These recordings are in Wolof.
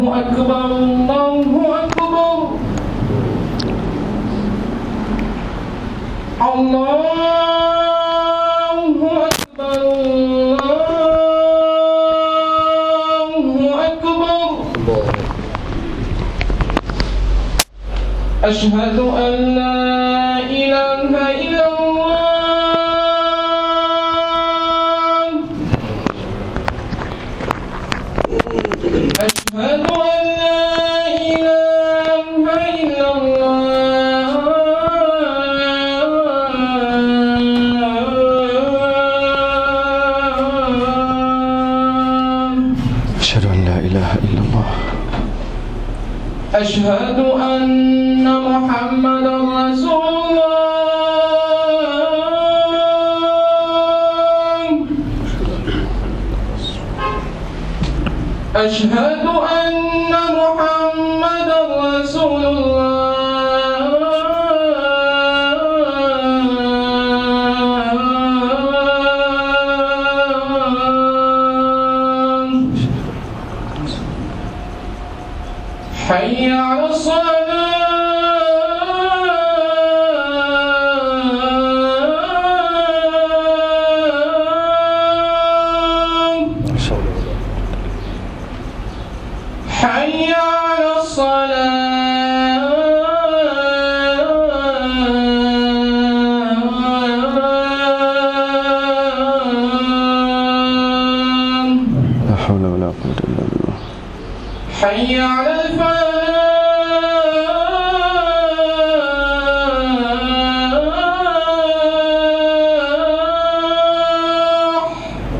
أكبر الله أكبر الله أكبر الله أكبر أشهد أن لا إله إلا الله أشهد أن لا إله إلا الله أشهد أن لا إله إلا الله أشهد أن محمدا رسول الله أشهد أن محمدا رسول الله حي على الصلاة حي على الصلاة لا حول ولا قوة إلا بالله حي على الفلاح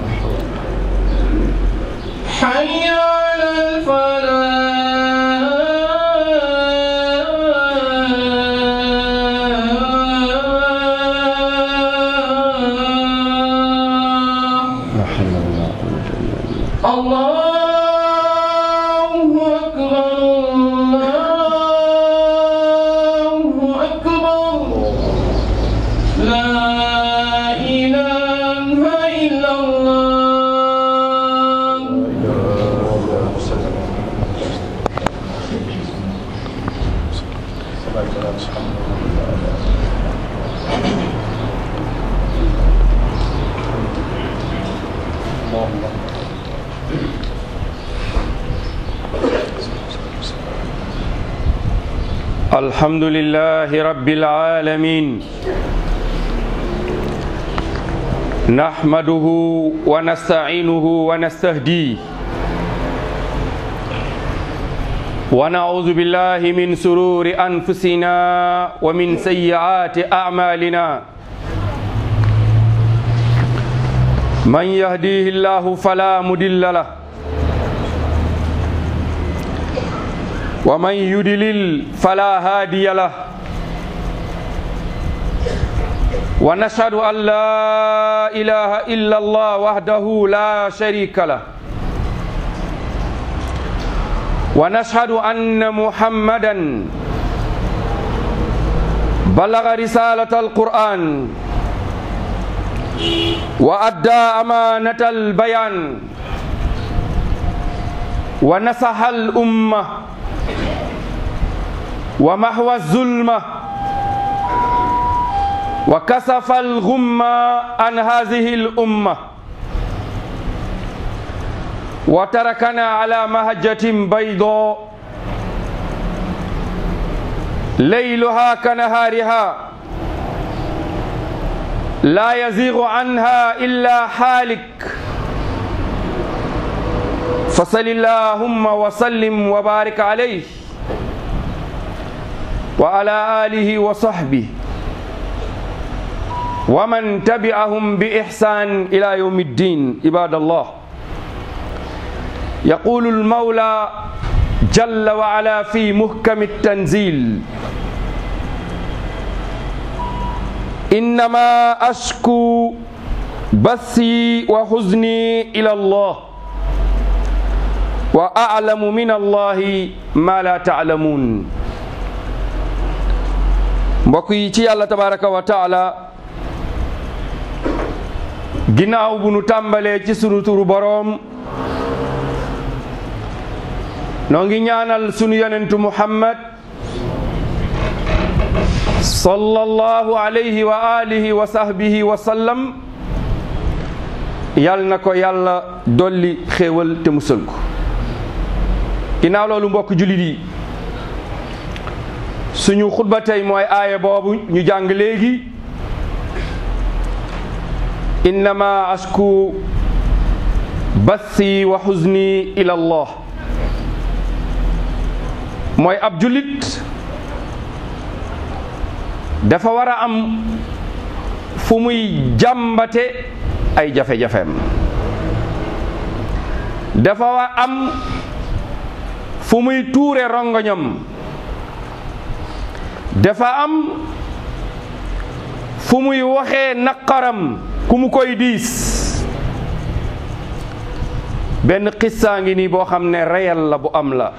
حي على الفلاح لا حول ولا قوة إلا بالله الله أكبر الله أكبر لا إله إلا الله الحمد لله رب العالمين نحمده ونستعينه ونستهديه ونعوذ بالله من سرور أنفسنا ومن سيئات أعمالنا من يهديه الله فلا مضل له ومن يدلل فلا هادي له ونشهد أن لا إله إلا الله وحده لا شريك له ونشهد أن محمدا بلغ رسالة القرآن وأدى أمانة البيان ونصح الأمة ومحو الظلمة وكسف الغمة عن هذه الأمة وتركنا على مهجة بيضاء ليلها كنهارها لا يزيغ عنها إلا حالك فصل اللهم وسلم وبارك عليه وعلى آله وصحبه ومن تبعهم بإحسان إلى يوم الدين عباد الله يقول المولى جل وعلا في محكم التنزيل إنما أشكو بثي وحزني إلى الله وأعلم من الله ما لا تعلمون mbokk yi ci yàlla tabaraka wa taala ginnaaw bu nu tàmbalee ci sunu turu boroom noo ngi ñaanal sunu yonentu muhammad sallallahu alayhi wa alihi wa sahbihi wa sallam yal na ko yàlla dolli xéewal te musal ko ginnaaw loolu mbokk jullit yi suñu xutba tey mooy aaya boobu ñu jàng léegi innama asku bassi wa xuzni ila allah mooy ab jullit dafa war a am fu muy jàmbate ay jafe-jafeem dafa war am fu muy tuure rongoñam dafa am fu muy waxee naqaram ku mu koy diis benn xissaa ngi nii boo xam ne reyal la bu am la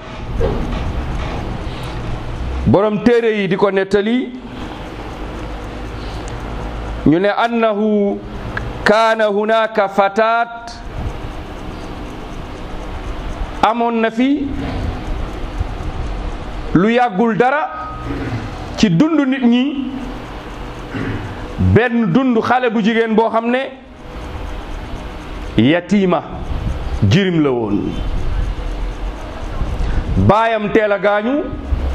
borom téere yi di ko nettali ñu ne annahu kaana hunaka fataat amoon na fi lu yàggul dara ci dund nit ñi benn dund xale bu jigéen boo xam ne yatiima jirim la woon baayam teel a gaañu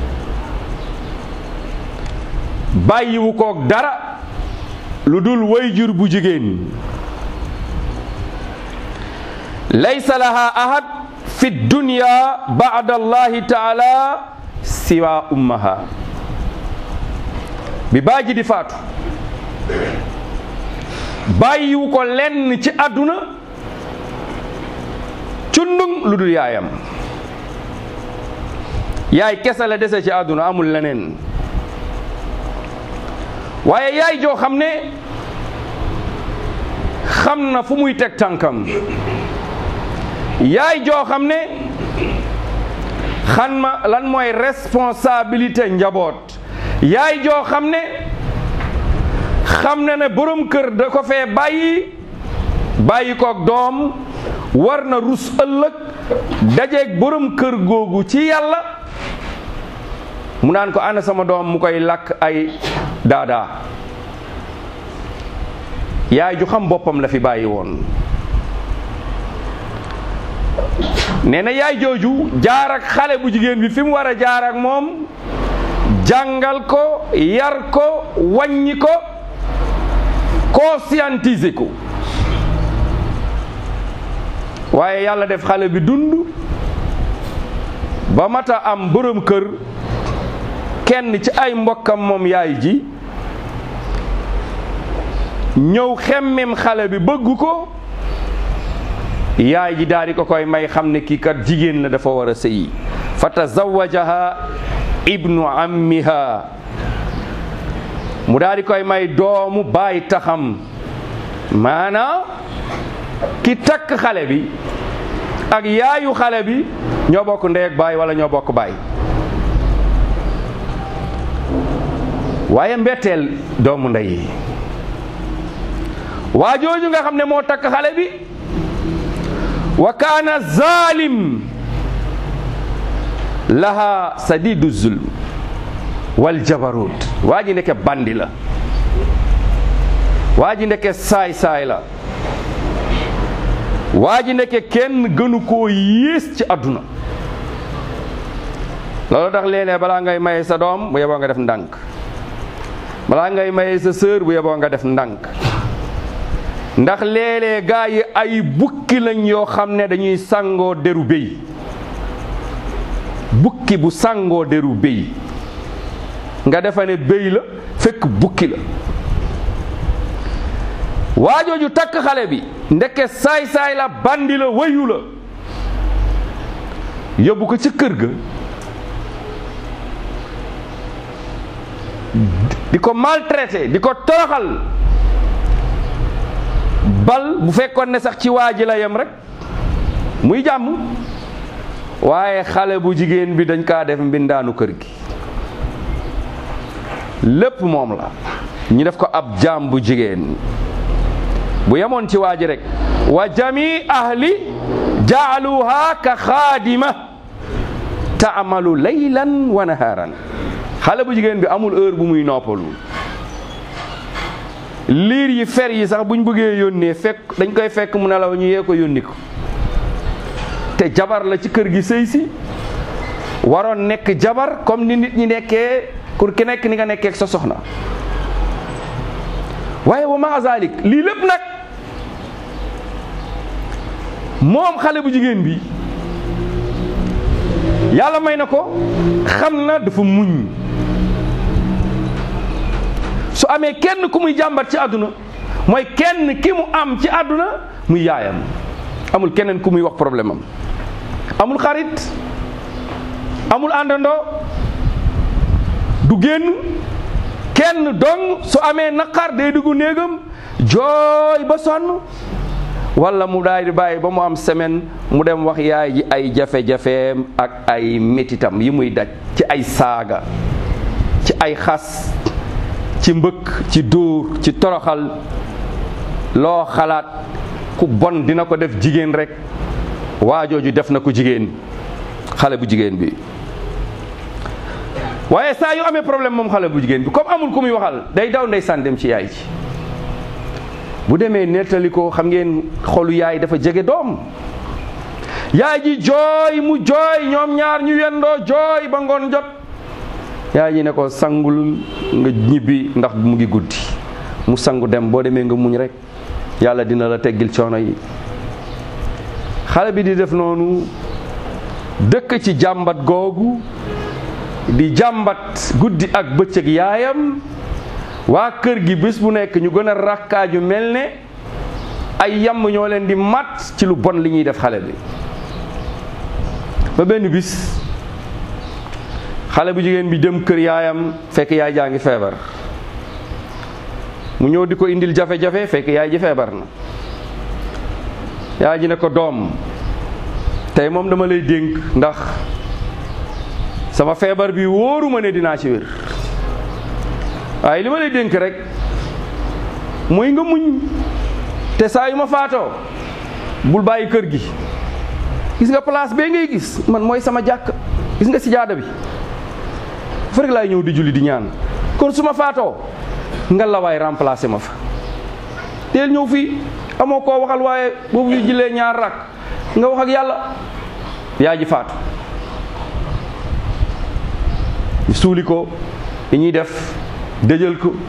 bàyyiwu koog dara lu dul wayjur bu jigéen laysa laha ahad fi dunya ba'da allahi taala siwa ummaha bi baaji di faatu bàyyiwu ko lenn ci àdduna cundung lu dul yaayam yaay kese la dese ci àdduna amul leneen waaye yaay joo xam ne xam na fu muy teg tànkam yaay joo xam ne xam ma lan mooy responsabilité njaboot yaay joo xam ne xam na ne borom kër da ko fee bàyyi bàyyi koog doom war na rus ëllëg dajeeg borom kër googu ci yàlla mu naan ko ana sama doom mu koy lakk ay daadaa yaay ju xam boppam la fi bàyyi woon nee na yaay jooju jaar ak xale bu jigéen bi fi mu war a jaar ak moom jàngal ko yar ko wàññi ko conscientiser ko waaye yàlla def xale bi dund ba mata am borom kër kenn ci ay mbokkam moom yaay ji ñëw xemmem xale bi bëgg ko yaay ji daal di ko koy may xam ne kii kat jigéen la dafa war a sëyi fa tazawajaha ibnu ammiha mu daal di koy may doomu baay taxam maanaa ki takk xale bi ak yaayu xale bi ñoo bokk ndey ak baay wala ñoo bokk baay waaye mbetteel doomu ndey yi waa jooju nga xam ne moo takk xale bi wa kaana zalim laha sadidu zulm wal jabarut waa ji ndeke bandi la waa ji ndeke saay-saay la waa ji ndeke kenn gënu koo yées ci àdduna loolu tax léeg-léeg balaa ngay maye sa doom bu yeboo nga def ndànk balaa ngay maye sa sœur bu yeboo nga def ndànk ndax léeg-léeg gaa yi ay bukki lañ yoo xam ne dañuy sangoo deru béy bukki bu sangoo deru béy nga defa ne béy la fekk bukki la waajooju takk xale bi ndeke saay-saay la bandi la wayu la yóbbu ko ci kër ga di ko maltraité di ko toroxal bal bu fekkoon ne sax ci waa ji la yem rek muy jàmm waaye xale bu jigéen bi dañ kaa def mbindaanu kër gi lépp moom la ñu def ko ab jaam bu jigéen bu yemoon ci waa ji rek wa jami ahli jaaluha ka xaadima taamalu laylan wa naharan xale bu jigéen bi amul heure bu muy noppalu liir yi fer yi sax buñ bëggee yónnee fekk dañ koy fekk mu nelaw ñu yee ko yónni ko te jabar la ci kër gi sëy si waroon nekk jabar comme ni nit ñi nekkee pour ki nekk ni nga nekkee ak sa soxna waaye wa ma zalik lii lépp nag moom xale bu jigéen bi yàlla may na ko xam na dafa muñ su amee kenn ku muy jàmbat ci àdduna mooy kenn ki mu am ci àdduna muy yaayam amul keneen ku muy wax problème am amul xarit amul àndandoo du génn kenn dong su amee naqar day dugg néegam jooy ba sonn wala mu daal di bàyyi ba mu am semaine mu dem wax yaay ji ay jafe-jafeem ak ay métitam yi muy daj ci ay saaga ci ay xas ci mbëkk ci dóor ci toroxal loo xalaat ku bon dina ko def jigéen rek waajooju def na ko jigéen xale bu jigéen bi waaye saa yu amee problème moom xale bu jigéen bi comme amul ku muy waxal day daw ndeysaan dem ci yaay ji bu demee nettali ko xam ngeen xolu yaay dafa jege doom yaay ji jooy mu jooy ñoom ñaar ñu yendoo jooy ba ngoon jot yaay ji ne ko sangul nga ñibbi ndax mu ngi guddi mu sangu dem boo demee nga muñ rek yàlla dina la teggil coono yi xale bi di def noonu dëkk ci jàmbat googu di jàmbat guddi ak bëccëg yaayam waa kër gi bés bu nekk ñu gën a rakkaaju mel ne ay yamb ñoo leen di mat ci lu bon li ñuy def xale bi ba benn bis xale bu jigéen bi dem kër yaayam fekk yaay jaa ngi feebar mu ñëw di ko indil jafe-jafe fekk yaay ji feebar na yaay ji ne ko doom tey moom dama lay dénk ndax sama feebar bi wóoruma ne dinaa ci wér waaye li ma lay dénk rek mooy nga muñ te saa yu ma faatoo bul bàyyi kër gi gis nga place bee ngay gis man mooy sama jàkk gis nga si jaada bi fa rek laay ñëw di julli di ñaan kon su ma faatoo nga la waay remplacer ma fa teel ñëw fii amoo koo waxal waaye boobu ñu jëlee ñaar rak nga wax ak yàlla yaa ji faatu suuli ko li ñuy def dëjël ko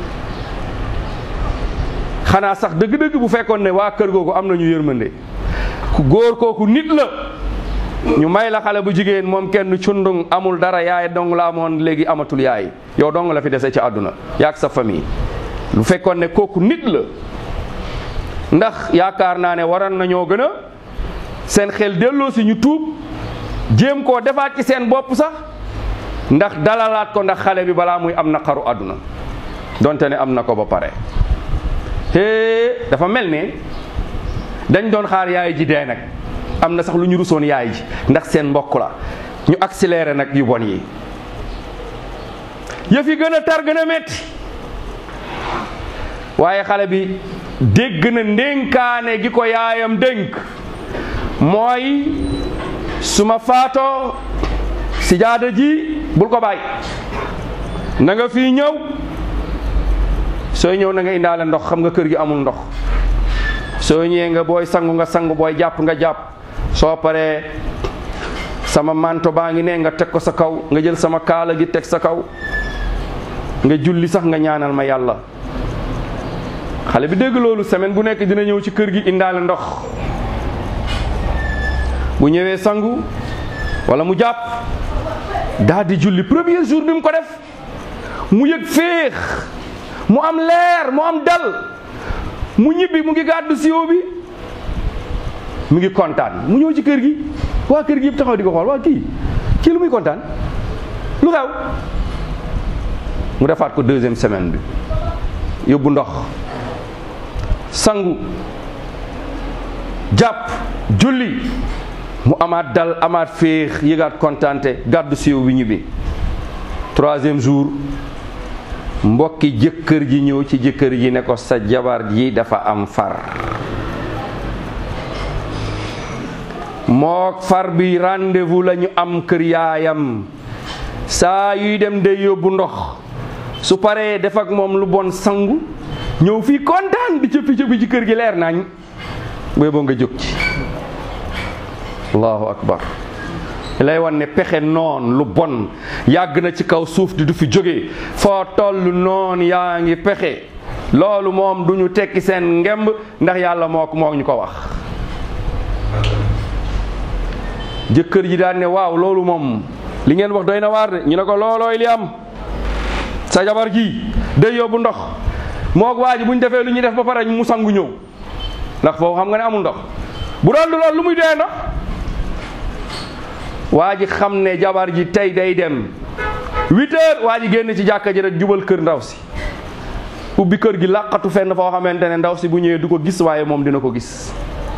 xanaa sax dëgg-dëgg bu fekkoon ne waa kër googu am nañu yërmande ku góor kooku nit la ñu may la xale bu jigéen moom kenn cundung amul dara yaay dong la amoon léegi amatul yaay yow dong la fi dese ci àdduna yaag sa famille lu fekkoon ne kooku nit la ndax yaakaar naa ne waroon nañoo gën a seen xel delloo si ñu tuub jéem koo defaat ci seen bopp sax ndax dalalaat ko ndax xale bi balaa muy am naqaru àdduna donte ne am na ko ba pare te dafa mel ne dañ doon xaar yaay ji dee nag am na sax lu ñu rusoon yaay ji ndax seen mbokk la ñu accéléré nag yu bon yi yëf yi gën a tar gën a metti waaye xale bi dégg na ndénkaane gi ko yaayam dénk mooy su ma faatoo si jaada ji bul ko bàyyi na nga fii ñëw sooy ñëw na nga indaale ndox xam nga kër gi amul ndox soo ñëwee nga booy sangu nga sangu booy jàpp nga jàpp soo paree sama manto baa ngi ne nga teg ko sa kaw nga jël sama kaala gi teg sa kaw nga julli sax nga ñaanal ma yàlla xale bi dégg loolu semaine bu nekk dina ñëw ci kër gi indaale ndox bu ñëwee sangu wala mu jàpp daal di julli premier jour bi mu ko def mu yëg féex mu am leer mu am dal mu ñibbi mu ngi gàddu siwo bi mu ngi kontaan mu ñëw ci kër gi waa kër gi yëpp taxaw di ko xool waa kii kii lu muy kontaan lu xew mu defaat ko deuxième semaine bi yóbbu ndox sangu jàpp julli mu amaat dal amaat féex yëgaat kontaante gàddu siwo bi ñibbi troisième jour mbokki jëkkër ji ñëw ci jëkkër ji ne ko sa jabar ji dafa am far mook far bi rendez-vous la ñu am kër yaayam saa yuy dem day yóbbu ndox su paree def ak moom lu bon sangu ñëw fii kontaan di cëppi cëppi ci kër gi leer nañ booy boo nga jóg ci allahu akbar lay wan ne pexe noon lu bon yàgg na ci kaw suuf di du fi jóge foo toll noon yaa ngi pexe loolu moom du ñu tekki seen ngemb ndax yàlla moo ko moo ñu ko wax jëkkër ji daan ne waaw loolu moom li ngeen wax doy na waar de ñu ne ko loolooy li am sa jabar ji day yóbbu ndox moog waa ji bu ñu defee lu ñuy def ba pare mu sangu ñëw ndax foofu xam nga ne amul ndox bu doon du loolu lu muy dee ndox waa ji xam ne jabar ji tey day dem huit heures waa ji génn ci jàkka ji rek jubal kër ndaw si ubbi kër gi làqatu fenn foo xamante ne ndaw si bu ñëwee du ko gis waaye moom dina ko gis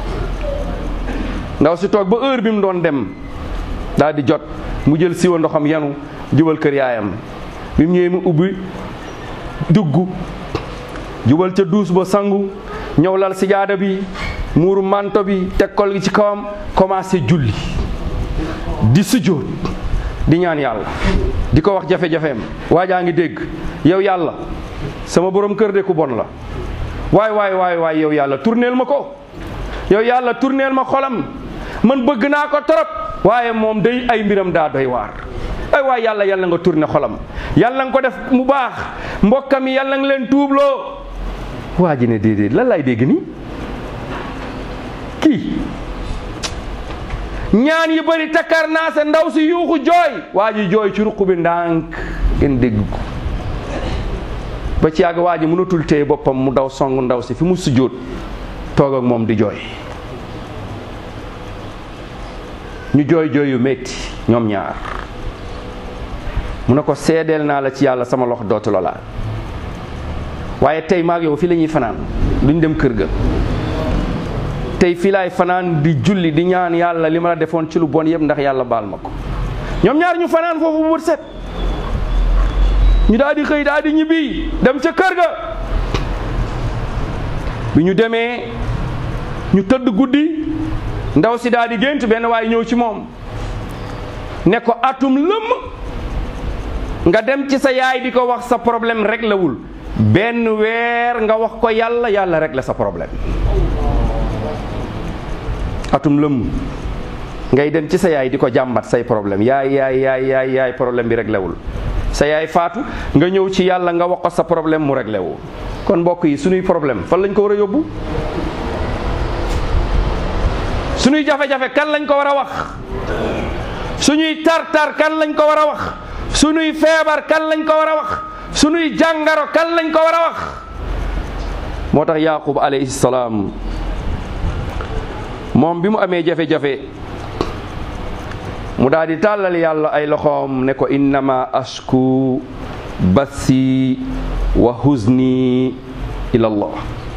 ndaw si toog ba heure bi mu doon dem daal di jot mu jël siwa ndoxam yanu jubal kër yaayam bi mu ñëwee mu ubbi dugg jubal ca duus ba sangu ñëw lal sijaada bi muuru manto bi teg kol gi ci kawam commencé julli di sujjóot di ñaan yàlla di ko wax jafe-jafeem waajaa ngi dégg yow yàlla sama borom kër de ku bon la waay waay waay waay yow yàlla tourneel ma ko yow yàlla tourneel ma xolam man bëgg naa ko torop waaye moom day ay mbiram daa doy waar ay waay yàlla yàlla nga tourné xolam yàlla nga ko def mu baax mbokkam yi yàlla nga leen tuubloo waa ji ne déedéet lan laay dégg nii kii ñaan yi bëri takkar naa sa ndaw si yuuxu jooy waa ji jooy ci ruq bi ndànk ngeen dégg ko ba ci yàgg waa ji mënatul téye boppam mu daw song ndaw si fi mu sujjóot toog ak moom di jooy ñu jooy jooy yu metti ñoom ñaar mu ne ko seedeel naa la ci yàlla sama loxo dootu la laal waaye tey maag yow fii la ñuy fanaan duñ dem kër ga tey fii laay fanaan di julli di ñaan yàlla li ma la defoon ci lu bon yëpp ndax yàlla baal ma ko ñoom ñaar ñu fanaan foofu bu bët set ñu daal di xëy daal di ñibbi dem ca kër ga bi ñu demee ñu tëdd guddi ndaw si daal di gént benn waaye ñëw ci moom ne ko atum lëmm nga dem ci sa yaay di ko wax sa problème rek la wul benn weer nga wax ko yàlla yàlla rek la sa problème atum lëmm ngay dem ci sa yaay di ko jàmbat say problème yaay yaay yaay yaay yaay problème bi réglé wul sa yaay faatu nga ñëw ci yàlla nga wax ko sa problème mu réglé wu kon mbokk yi suñuy problème fan lañ ko war a yóbbu suñuy jafe-jafe kan lañ ko war a wax suñuy tar-tar kan lañ ko war a wax suñuy feebar kan lañ ko war a wax suñuy jàngaro kan lañ ko war a wax moo tax yaqub alayhi salaam moom bi mu amee jafe-jafe mu daal di tàllal yàlla ay loxoom ne ko innama ashku bassi wa huzni ila allah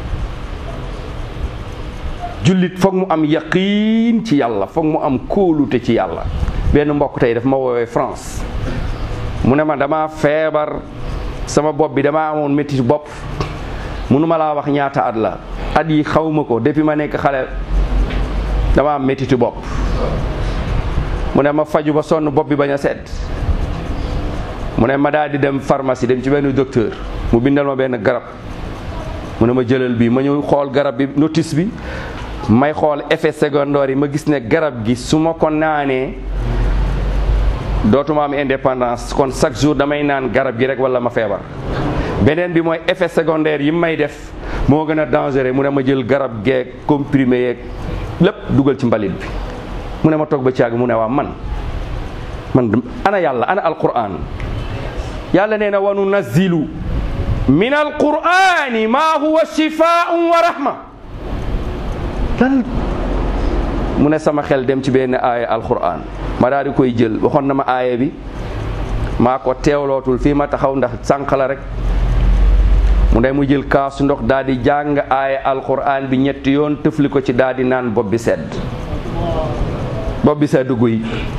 jullit foog mu am yaqiin ci yàlla foog mu am kóolute ci yàlla benn mbokk tey daf ma woowee France mu ne ma dama feebar sama bopp bi dama amoon métti bopp mënuma laa wax ñaata at la at yi xawma ko depuis ma nekk xale dama am méttitu bopp mu ne ma faju ba sonn bopp bi bañ a sedd mu ne ma daal di dem pharmacie dem ci benn docteur mu bindal ma benn garab mu ne ma jëlal bi ma ñëw xool garab bi notice bi may xool effet secondaire yi ma gis ne garab gi su ma ko naanee dootuma am indépendance kon chaque jour damay naan garab gi rek wala ma feebar beneen bi mooy effet secondaire yi may def moo gën a dangereux mu ne ma jël garab geeg comprimé yeeg lépp dugal ci mbalit bi mu ne ma toog ba caag mu ne waa man man ana yàlla ana alquran yàlla nee na wa nunazzilu min alqurani ma huwa shifaun wa rahma lan mu ne sama xel dem ci benn aaya alquran ma daal di koy jël waxoon na ma aaya bi maa ko teewlootul fii ma taxaw ndax sànq la rek mu ne mu jël kaasu ndox daal di jàng aaya alquran bi ñetti yoon tëfli ko ci daal di naan bopp bi sedd bopp bi sedd guy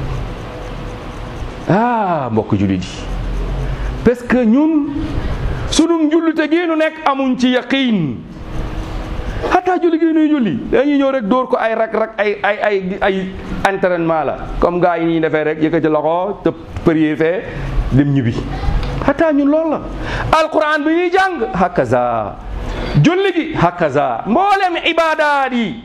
ah mbokk jullit yi parce que ñun sunu njullite gi nu nekk amuñ ci yaqiin xataa julli gi nuy julli dañuy ñëw rek dóor ko ay rak rak ay ay ay ay entraînement la comme gars yi ñuy defee rek yëkkati loxo te prier fee dem ñibbi xataa ñun loolu la alquran bi ñuy jàng hakaza julli gi hakaza mboolem ibaadaat yi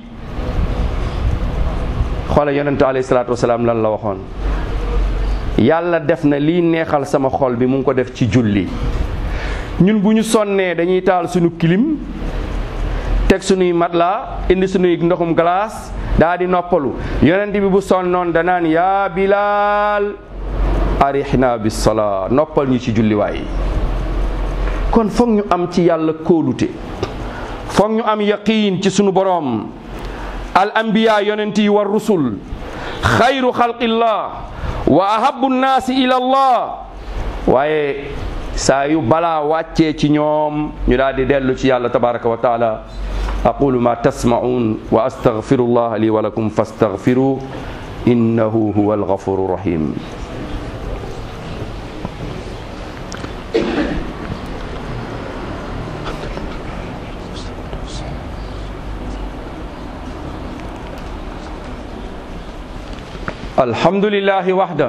xoole yonente alayhi salaatu wasalaam lan la waxoon yàlla def na lii neexal sama xol bi mu ngi ko def ci julli ñun bu ñu sonnee dañuy taal suñu kilim teg suñuy matelas indi suñuy ndoxum glace daa di noppalu yonent bi bu sonnoon danaan yaa bilaal arihna bis salaa noppal ñu ci julliwaay kon foog ñu am ci yàlla kóolute foog ñu am yaqiin ci sunu boroom al anbiya yonent yi war rusul xayru xalqillah wa ahabu nnaasi ila allah waaye saa yu balaa wàccee ci ñoom ñu daal di dellu ci yàlla tabaraka wa taala aqulu ma tasma'un wa astaghfiru llah li wa lakum fastaghfiru innahu huwa alghafuru rahim alhamdulillahi wahda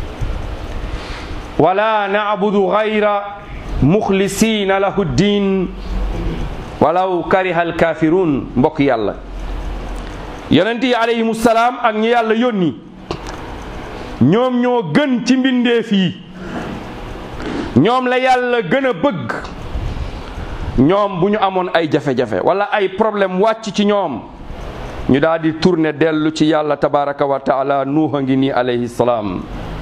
wala na'budu ghayra mukhlisina lahu ddin walaw kariha alkafirun mbokk yàlla yonent yi alayhimu salaam ak ñi yàlla yónni ñoom ñoo gën ci mbindeef yi ñoom la yàlla gën a bëgg ñoom bu ñu amoon ay jafe-jafe wala ay problème wàcc ci ñoom ñu daal di tourner dellu ci yàlla tabaraka wa taala nuux a ngi nii alayhi salaam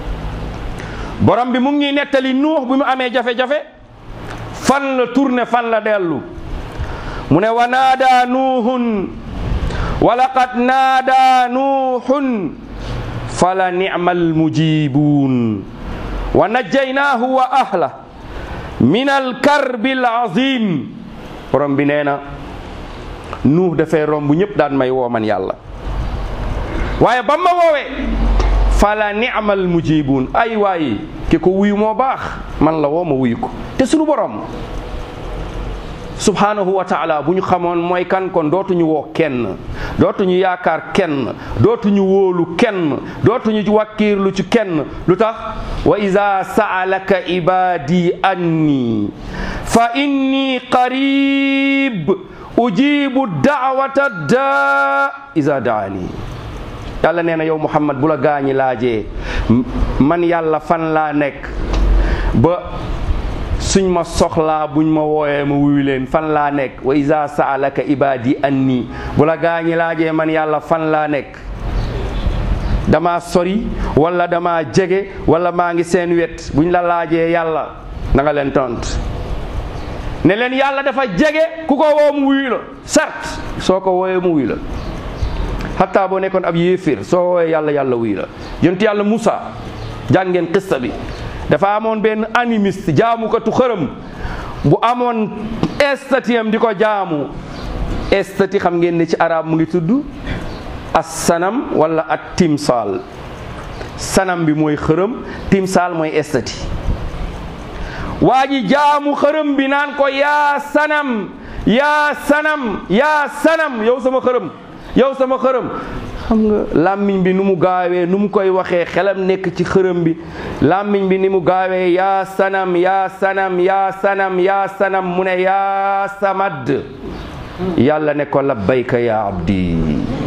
borom bi mu ngi nettali nuux bi mu amee jafe-jafe fan la tourner fan la dellu mu ne wa naada nuuhun wa laqad naada nuuhun fala ni'mal mujibuun wa najjaynaahu wa ahla min alkarbi alazim borom bi nee na nuux dafay romb ñëpp daan may woo man yàlla waaye ba ma woowee fala ni'mal mujibuun ay waaye ki ko wuyu moo baax man la woo ma wuyu ko te sunu borom subhanahu wa taala bu ñu xamoon mooy kan kon dootuñu woo kenn dootuñu yaakaar kenn dootuñu wóolu kenn dootuñu wàkkiirlu ci kenn lu tax wa ida saalaka ibadi anni fa inni qarib ujibu daawata daa ida daani yàlla nee na yow muhammad bu la gaañi laajee man yàlla fan laa nekk ba suñ ma soxlaa buñ ma wooyee ma wuyu leen fan laa nekk wa iza saalaka ibadi anni bu la gaañi laajee man yàlla fan laa nekk dama sori wala dama jege wala maa ngi seen wet buñ la laajee yàlla na nga leen tont ne leen yàlla dafa jege ku ko woo mu wuyu la certes soo ko wooyee mu wuyu la hatta boo nekkoon ab yéefir soo woowee yàlla yàlla wuyu la yonent yàlla Moussa jàngeen qissa bi dafa amoon benn animiste jaamukatu xërëm bu amoon estati am di ko jaamu estati xam ngeen ne ci arab mu ngi tudd as sanam wala at timsaal sanam bi mooy xërëm timsaal mooy estati waa ji jaamu xërëm bi naan ko yaa sanam yaa sanam yaa sanam yow sama xërëm yow sama xërëm xam nga làmmiñ bi nu mu gaawee nu mu koy waxee xelam nekk ci xërëm bi làmmiñ bi ni mu gaawee yaa sanam yaa sanam yaa sanam yaa sanam mu ne yaa samad yàlla ne ko labbayka yaa abdi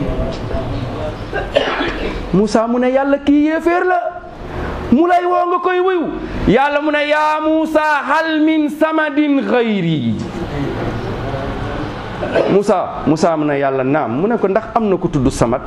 Moussa mu ne yàlla kii yéeféer la mu lay woo nga koy wuyu yàlla mu ne yaa Moussa hal min samadin xayri Moussa Moussa mu ne yàlla naam mu ne ko ndax am na ko tudd Samad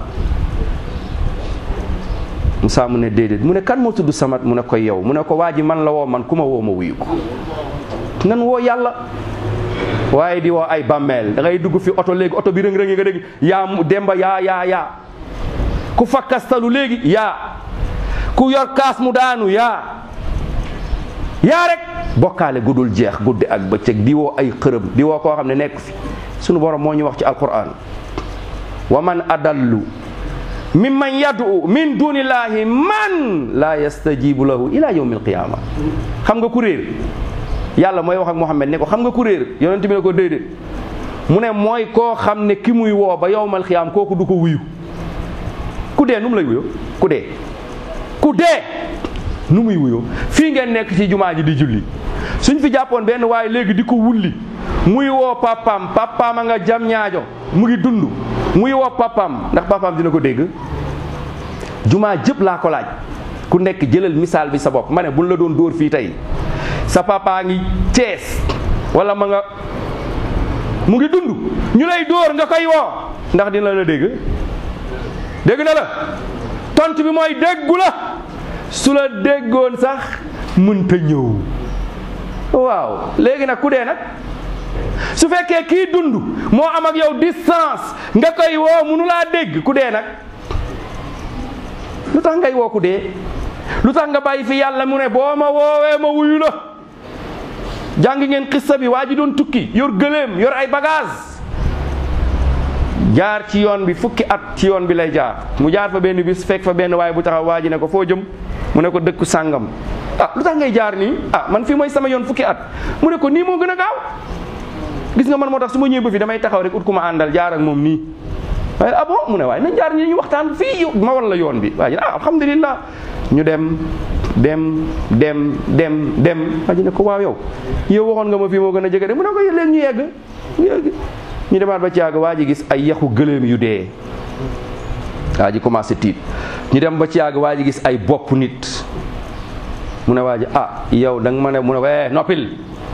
Moussa mu ne déedéet mu ne kan moo tudd Samad mu ne ko yow mu ne ko waa ji man la woo man ku ma woo ma wuyu ko nan woo yàlla waaye di woo ay bàmmeel da ngay dugg fi oto léegi oto bi rëng-rëngi nga dégg yaa mu demba yaa yaa yaa ku fakkastalu léegi yaa ku yor kaas mu daanu yaa yaa rek bokkaale gudul jeex guddi ak bëccëg di woo ay xërëm di woo koo xam ne nekk fi sunu borom moo ñu wax ci alquran wa man adallu mimman yad'u min dunillahi man la yastajibu lahu ila yawmi alqiyama xam nga ku réer yàlla mooy wax ak Muhammad ne ko xam nga ku réer yonent bi ne ko déedéet mu ne mooy koo xam ne ki muy woo ba yowmal xiyaam kooku du ko wuyu ku dee nu mu lay wuyu ku dee ku dee nu muy wuyu fii ngeen nekk ci jumaa ji di julli suñ fi jàppoon benn waaye léegi di ko wulli muy woo papaam papaam a nga jam ñaajo mu ngi dund muy woo papaam ndax papaam dina ko dégg jumaa jëpp laa ko laaj ku nekk jëlal misaal bi sa bopp ma ne buñ la doon dóor fii tey sa papa ngi Cees wala ma nga mu ngi dund ñu lay dóor nga koy woo ndax dina la dégg dégg na la tontu bi mooy déggu la su la déggoon sax mënta ñëw waaw léegi nag ku dee nag su fekkee kii dund moo am ak yow distance nga koy woo munu laa dégg ku dee nag lu tax ngay woo ku dee lu tax nga bàyyi fi yàlla mu ne boo ma woowee ma wuyu la jàng ngeen xissa bi waa ji doon tukki yor gëléem yor ay bagage jaar ci yoon bi fukki at ci yoon bi lay jaar mu jaar fa benn bis fekk fa benn waaye bu taxaw waa ji ne ko foo jëm mu ne ko dëkku sàngam ah lu tax ngay jaar nii ah man fii mooy sama yoon fukki at mu ne ko nii moo gën a gaaw gis nga man moo tax su ma ñëwee ba fi damay taxaw rek ut ku ma àndal jaar ak moom nii waaye ah bon mu ne waaye nañ jaar nii ñu waxtaan fii ma war la yoon bi waa ji ah alhamdulilah ñu dem dem dem dem dem waa ji ne ko waaw yow yow waxoon nga ma fii moo gën a jege de mu ne ko léegi ñu yegg ñu yegg ñu demaat ba ci yàgg waa ji gis ay yaxu gëléem yu dee waa ji commencé tiit ñu dem ba ci yàgg waa ji gis ay bopp nit mu ne waa ji ah yow da nga ma ne mu ne ko eh noppil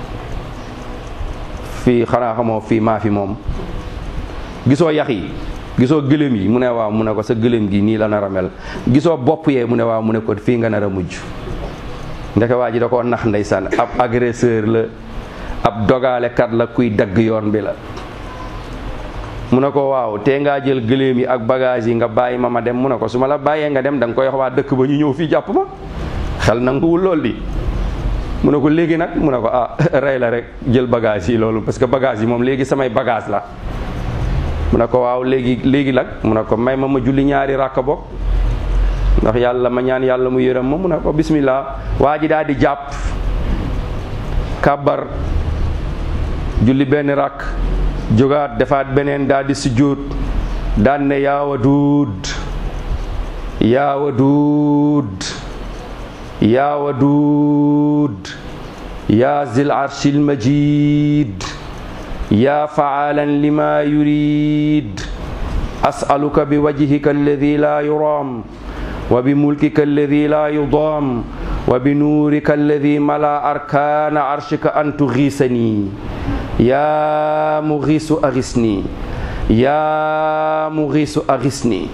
fii xanaa xamoo fii maa fi moom gisoo yax yi gisoo gëléem yi mu ne waaw mu ne ko sa gëléem gi nii la nar a mel gisoo bopp yee mu ne waaw mu ne ko fii nga nar a mujj ndeke waa ji da koo nax ndeysaan ab agresseur la ab dogaalekat la kuy dagg yoon bi la mu ne ko waaw tee ngaa jël gëléem yi ak bagage yi nga bàyyi ma ma dem mu ne ko su ma la bàyyee nga dem da nga koy wax waa dëkk ba ñu ñëw fii jàpp ma xel nanguwul lool di mu ne ko léegi nag mu ne ko ah rey la rek jël bagage yi loolu parce que bagage yi moom léegi samay bagage la mu ne ko waaw léegi léegi nag mu ne ko may ma ma julli ñaari ràkk bokk ndax yàlla ma ñaan yàlla mu yërëm ma mu ne ko bismillah waa ji daal di jàpp kàbbar julli benn ràkk jógaat defaat beneen daal di sujjóot daan ne yaa waduud yaa waduud yaa waduud yaa zil arshil majid yaa faalan lima yurid asaluka bi wajhika alladi la yuram wa bi mulkika alladi la yudam wa bi nuurika alladi mala arkana arshika an tugiisani yaa mugiisu agisni yaa mugiisu agisni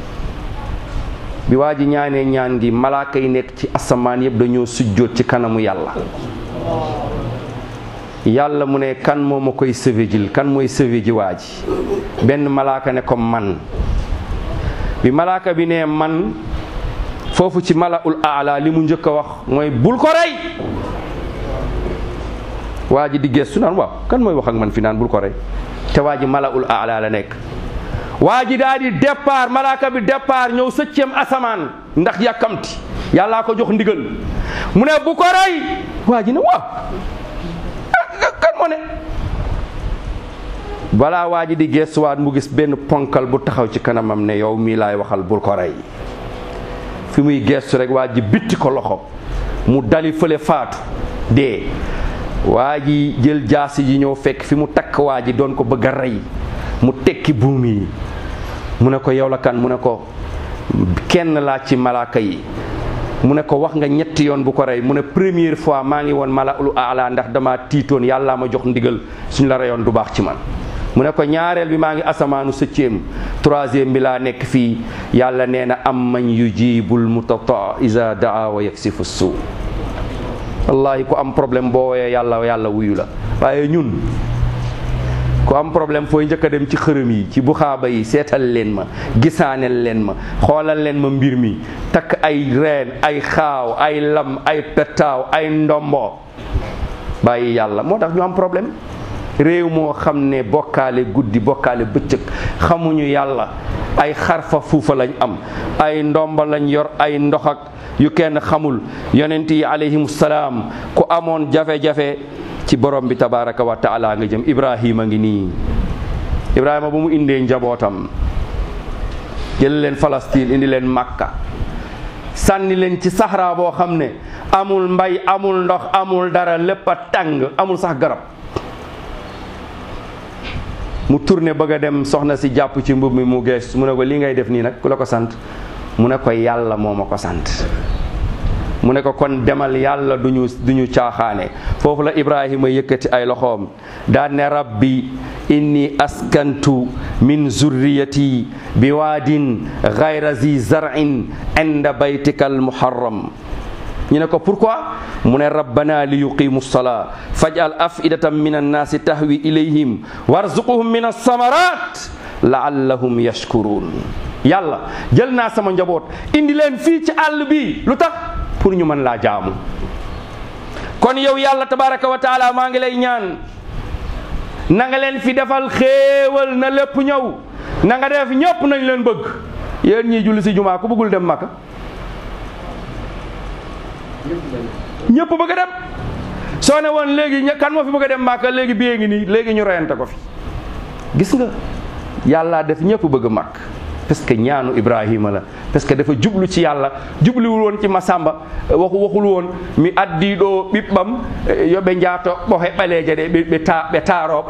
bi waa ji ñaanee ñaan gi malaaka yi nekk ci asamaan yëpp dañoo sujjóot ci kanamu yàlla yàlla mu ne kan moo ma koy sauvé jil kan mooy sauvé ji waa ji benn malaaka ne ko man bi malaaka bi ne man foofu ci malaul aala li mu njëkk a wax mooy bul ko rey waa ji di gestu naan waaw kan mooy wax ak man fi naan bul ko rey te waa ji malaul aala la nekk waa ji daal di départ malaaka bi départ ñëw sëcceem asamaan ndax yàkkamti yàllaa ko jox ndigal mu ne bu ko rey waa ji ne waaw kan moo ne balaa waa ji di gestuwaat mu gis benn ponkal bu taxaw ci kanamam ne yow mii laay waxal bul ko rey fi muy gestu rek waa ji bitti ko loxo mu dali fële faatu dee waa ji jël jaasi ji ñëw fekk fi mu takk waa ji doon ko bëgg a rey mu tekki buum yi mu ne ko yow la kan mu ne ko kenn laa ci malaaka yi mu ne ko wax nga ñetti yoon bu ko rey mu ne première fois maa ngi woon mala ulu ala ndax dama tiitoon yàllaa ma jox ndigal suñ la reyoon du baax ci man mu ne ko ñaareel bi maa ngi asamaanu sëcceem troisième bi laa nekk fii yàlla nee na am man yujibul mutata isa daa wa yaksifu suu wallahi ku am problème boo woowee yàlla yàlla wuyu la waaye ñun ku am problème fooy njëkk a dem ci xërëm yi ci buxaaba yi seetal leen ma gisaaneel leen ma xoolal leen ma mbir mi takk ay reen ay xaaw ay lam ay petaaw ay ndombo bàyyi yàlla moo tax ñu am problème réew moo xam ne bokkaale guddi bokkaale bëccëg xamuñu yàlla ay xarfa fuufa lañ am ay ndomba lañ yor ay ndox ak yu kenn xamul yonent yi alayhimu salaam ku amoon jafe-jafe ci borom bi tabaraka wa taala nga jëm ibrahima ngi nii Ibrahima ba mu indee njabootam jël leen Palestine indi leen Makka sànni leen ci saxraa boo xam ne amul mbay amul ndox amul dara lépp a tàng amul sax garab mu tourné bëgg a dem soxna si jàpp ci mbub mi mu gees mu ne ko li ngay def nii nag ku la ko sant mu ne ko yàlla moo ma ko sant mu ne ko kon demal yàlla du ñu du ñu caaxaane foofu la ibrahima yëkkati ay loxoom daan ne rabbi inni askantu min zurriyati bi waadin gayra zi zarin inda baytika almuharram ñu ne ko pourquoi mu ne rabbana li yuqimu salaa faj'al afidatan min annaasi tahwi ilayhim warzuquhum min alsamarat laallahum yashkurun yàlla jël naa sama njaboot indi leen fii ci àll bi lu tax pour ñu mën laa jaamu kon yow yàlla tabaraka wa taala maa ngi lay ñaan na nga leen fi defal xéewal na lépp ñëw na nga def ñëpp nañ leen bëgg yéen ñii julli si jumaa ku bëggul dem Makka ñëpp bëgg a dem soo ne woon léegi ña- kan moo fi bëgg a dem Makka léegi biyee ngi nii léegi ñu reyante ko fi gis nga yàlla def ñëpp bëgg a màkk parce que ñaanu Ibrahima la parce que dafa jublu ci yàlla jubluwul woon ci Masamba waxu waxul woon mi addi ɗo ɓiɓɓam yoɓe njaato ɓohe ɓaleeje ɗe ɓe ɓe ta ɓe taarooɓe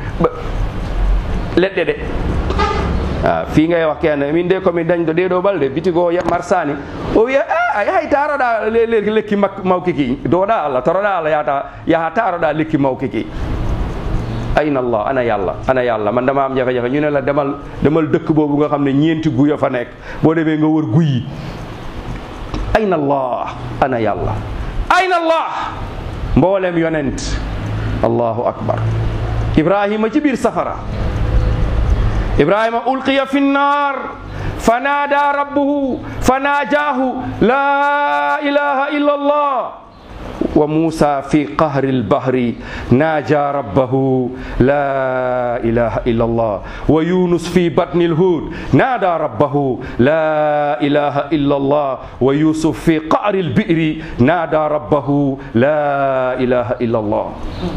leɗɗe ɗe ah fii ngay wax kenn min de komi dañɗo ɗeɗo balɗe bitigo marsani o wiya a yahay taroɗa lekki mak mawkiki doɗa allah toroɗa allah yahata yaha taroɗa lekki mawkiki ayna allah ana yàlla ana yàlla man dama am jafe-jafe ñu ne la demal demal dëkk boobu nga xam ne ñeenti guya fa nekk boo demee nga wër guy yi ayna allah ana yàlla ayna allah mboolem yonent allahu akbar ibrahima ci biir safara ibrahima ulqiya fi nnar fa naada rabbuhu fa naajaahu la ilaha illa allah wa Muusa fi qahri albahri naaja rabbahu la ilaha illa allah wa Yunus fi batni alhud naada rabbahu la ilaha illa allah wa Yusuf fi qahri albiri naada rabbahu la ilaha illa allah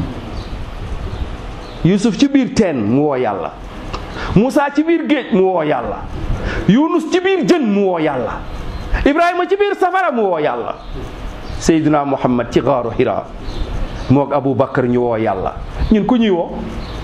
Yusuf ci biir teen mu woo yàlla Muusa ci biir géej mu woo yàlla Yunus ci biir jën mu woo yàlla Ibrahima ci biir safara mu woo yàlla Seydina Muhammad ci xaaru Hira moog Abu Bakar ñu woo yàlla ñun ku ñuy woo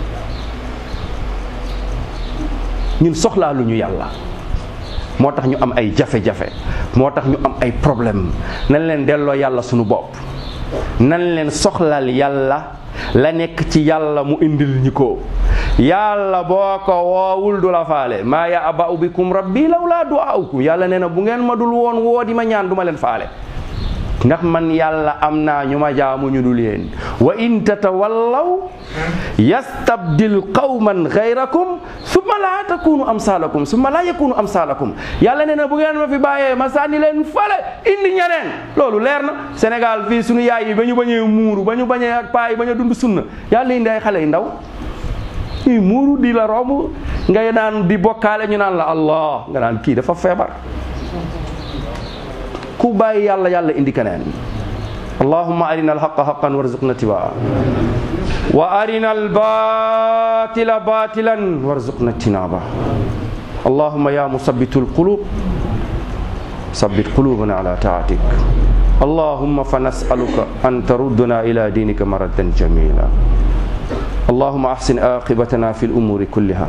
ñun soxlaa lu ñu yàlla moo tax ñu am ay jafe-jafe moo tax ñu am ay problème nan leen delloo yàlla suñu bopp nan leen soxlal yàlla la nekk ci yàlla mu indil ñi ko yàlla boo ko woowul du la faale maa ya aba'u bikum rabbi lawlaa du'aa'ukum yàlla nee na bu ngeen ma dul woon woo di ma ñaan du ma leen faale ndax man yàlla am naa ñu ma jaamu ñu dul yéen wa in tatawallaw yastabdil qawman gayrakum summa laa takunu amsalakum summa laa yakunu amsalakum yàlla nee na bu ngeen ma fi bàyyee ma sànni leen fale indi ñeneen loolu leer na Sénégal fii suñu yaay yi ba ñu bañee muuru ba ñu bañee ak paa yi ba ñu dund sunna yàlla indi ay xale yu ndaw ñuy muuru di la romb ngay naan di bokkaale ñu naan la allah nga naan kii dafa feebar ku bàyyi yàlla yàlla indi keneen allahumma arina alhaqa haqan warzuqna tibaa wa arina albatila batilan warzuqna tinaba allahumma ya musabbitu alqulub sabbit qulubana ala taatik اللهم فنسألك أن تردنا إلى دينك مردا جميلا اللهم أحسن عاقبتنا في الأمور كلها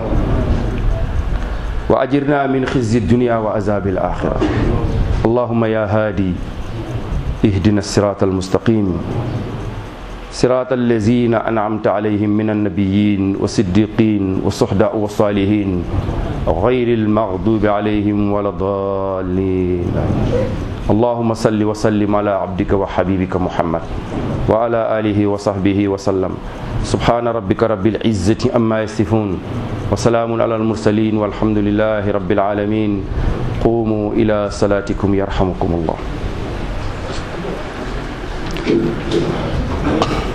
وأجرنا من خزي الدنيا وعذاب الآخرة اللهم يا هادي اهدنا الصراط المستقيم صراط الذين أنعمت عليهم من النبيين والصديقين والصحداء والصالحين غير المغضوب عليهم ولا الضالين اللهم صل وسلم على عبدك وحبيبك محمد وعلى آله وصحبه وسلم سبحان ربك رب العزة أما يصفون وسلام على المرسلين والحمد لله رب العالمين قوموا إلى صلاتكم يرحمكم الله